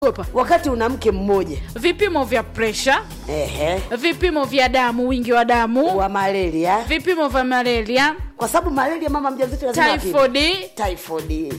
Opa. wakati una mke mmoja vipimo vya presha ehe, vipimo vya damu wingi wa damu wa malaria, vipimo vya malaria kwa sababu malaria mama mjamzito lazima apime. typhoid typhoid,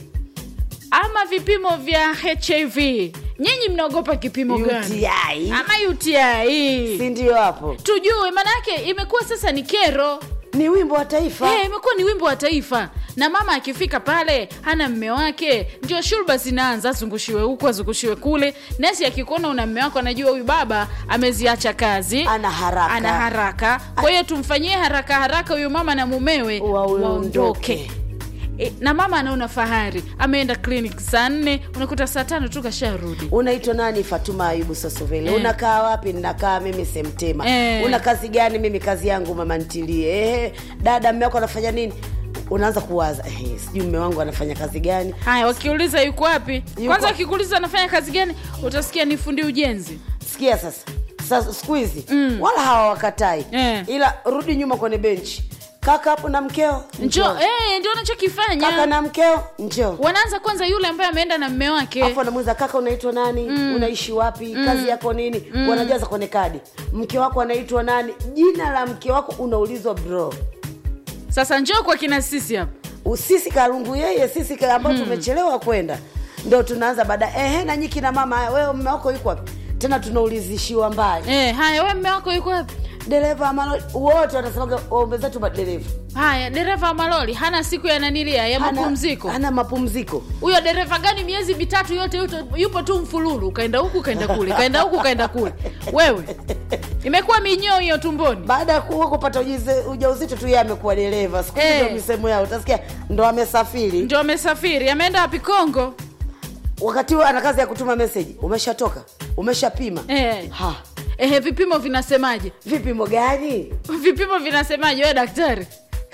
ama vipimo vya hiv nyinyi mnaogopa kipimo gani UTI, ama uti si ndio? Hapo tujue maanake imekuwa sasa ni kero ni wimbo wa taifa. Eh, imekuwa ni wimbo wa taifa na mama akifika pale hana mme wake ndio shurba zinaanza azungushiwe huku azungushiwe kule nesi akikuona una mme wako anajua huyu baba ameziacha kazi Ana haraka. ana haraka kwa hiyo tumfanyie haraka haraka huyu mama na mumewe Waondoke. waondoke e, na mama anaona fahari ameenda clinic saa nne unakuta saa tano tu kasharudi Unaitwa nani? Fatuma Ayubu Sosovele. Eh. Unakaa wapi? Ninakaa mimi Semtema. Eh. Una kazi gani? Mimi kazi yangu mama ntilie. Ehe, dada mme wako anafanya nini? Unaanza kuwaza eh, sijui mme wangu anafanya kazi gani? haya wakiuliza yuko wapi Yuko- kwanza wakikuuliza anafanya kazi gani utasikia ni fundi ujenzi Sikia sasa, sasa siku hizi wala hawawakatai Eh. ila rudi nyuma kwenye benchi, kaka hapo na mkeo njo eh, ndio anachokifanya kaka na mkeo njoo wanaanza kwanza yule ambaye ameenda na mme wake afu anamuuliza kaka unaitwa nani unaishi wapi kazi yako nini wanajaza kwenye kadi mke wako anaitwa nani jina la mke wako unaulizwa bro sasa njoo kwa kina sisi hapa sisi karungu yeye sisi ka- ambao tumechelewa kwenda ndo tunaanza baadaye ehe na nyiki na mama haya wewe mme wako yuko wapi tena tunaulizishiwa mbali eh, haya we mme wako yuko wapi dereva amalo wote wanasemaga waombe zetu madereva haya dereva wa maloli hana siku ya nanilia ya Hana- mapumziko hana mapumziko huyo dereva gani miezi mitatu yote yuto, yupo tu mfululu ukaenda huku ukaenda kule ukaenda huku ukaenda kule wewe imekuwa minyoo hiyo tumboni baada ya kuwa kupata ujize- ujauzito tu yeye amekuwa dereva siku hizi Eh. ndo misemo yao utasikia ndo amesafiri ndio amesafiri ameenda wapi kongo wakati huo ana kazi ya kutuma meseji umeshatoka umeshapima eh. ha Ehe, vipimo vinasemaje vipimo gani vipimo vinasemaje we daktari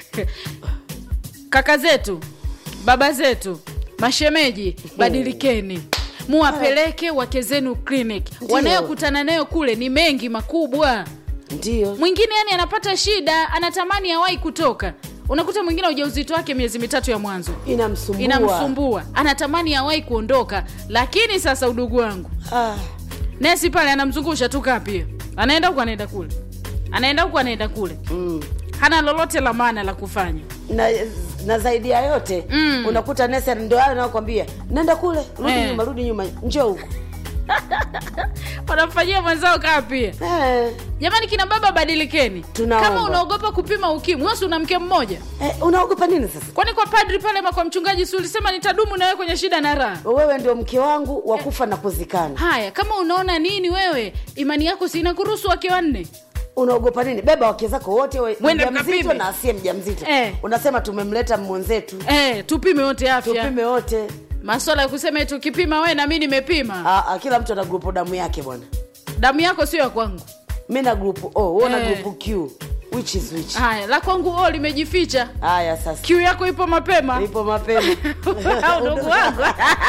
kaka zetu baba zetu mashemeji badilikeni muwapeleke wake zenu clinic Ndio. wanayokutana nayo kule ni mengi makubwa ndio mwingine yani anapata shida anatamani awai kutoka unakuta mwingine ujauzito wake miezi mitatu ya mwanzo inamsumbua inamsumbua anatamani awai kuondoka lakini sasa udugu wangu ah, nesi pale anamzungusha tu kaa pia anaenda huku anaenda kule anaenda huku anaenda kule mm. hana lolote la maana la kufanya na, na zaidi ya yote Mm. unakuta nesi ndo hayo nakwambia nenda kule rudi Eh. nyuma rudi nyuma njoo huku wanamfanyia mwenzao kaa pia eh, jamani kina baba badilikeni Tunaomba. kama unaogopa kupima ukimwi wesi una mke mmoja eh, unaogopa nini sasa kwani kwa padri pale ma kwa mchungaji si ulisema nitadumu nawe kwenye shida na raha wewe ndio mke wangu wa kufa na kuzikana haya kama unaona nini wewe imani yako si inakuruhusu wake wanne unaogopa nini beba wake zako wote we- Mwende mjamzito mkapime. na asiye mjamzito Eh. unasema tumemleta mwenzetu eh, tupime wote afya tupime wote maswala ya kusema eti ukipima we na mi nimepima ah, ah, kila mtu ana grupu damu yake bwana damu yako sio ya kwangu mi na grupu o wewe una Eh. grupu q which is which haya la kwangu o limejificha haya sasa kiu yako ipo mapema ipo mapema ndugu wangu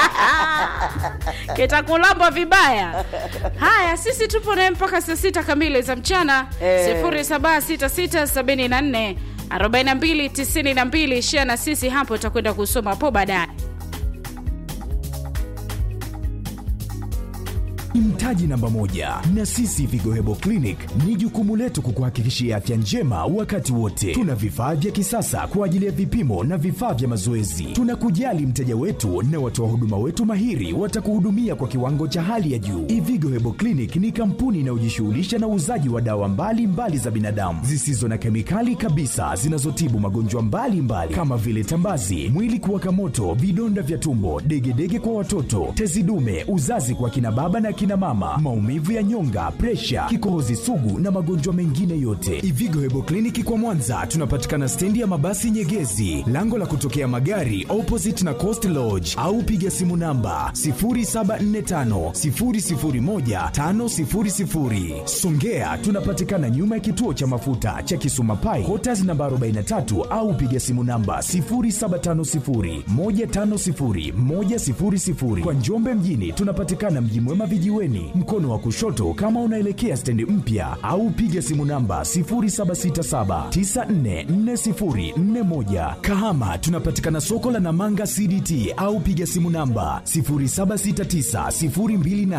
kitakulamba vibaya haya sisi tupo naye mpaka saa sita kamili za mchana Eh. sifuri saba sita sita sabini na nne arobaini na mbili tisini na mbili shia na sisi hapo utakwenda kusoma hapo baadaye ni mtaji namba moja na sisi vigohebo clinic ni jukumu letu kukuhakikishia afya njema wakati wote tuna vifaa vya kisasa kwa ajili ya vipimo na vifaa vya mazoezi tunakujali mteja wetu na watoa huduma wetu mahiri watakuhudumia kwa kiwango cha hali ya juu ivigo hebo clinic ni kampuni inayojishughulisha na uuzaji wa dawa mbalimbali mbali za binadamu zisizo na kemikali kabisa zinazotibu magonjwa mbalimbali kama vile tambazi mwili kuwaka moto vidonda vya tumbo degedege kwa watoto tezi dume uzazi kwa kina baba na kina mama maumivu ya nyonga presha kikohozi sugu na magonjwa mengine yote ivigo hebo kliniki kwa mwanza tunapatikana stendi ya mabasi nyegezi lango la kutokea magari opposite na coast lodge au piga simu namba 0745 songea tunapatikana nyuma ya kituo cha mafuta cha kisuma pai hotas namba 43 au piga simu namba 0750 150 100 kwa njombe mjini tunapatikana mji mwema vijijini kijiweni mkono wa kushoto kama unaelekea stendi mpya au piga simu namba 0767944041 kahama tunapatikana soko la namanga cdt au piga simu namba 076902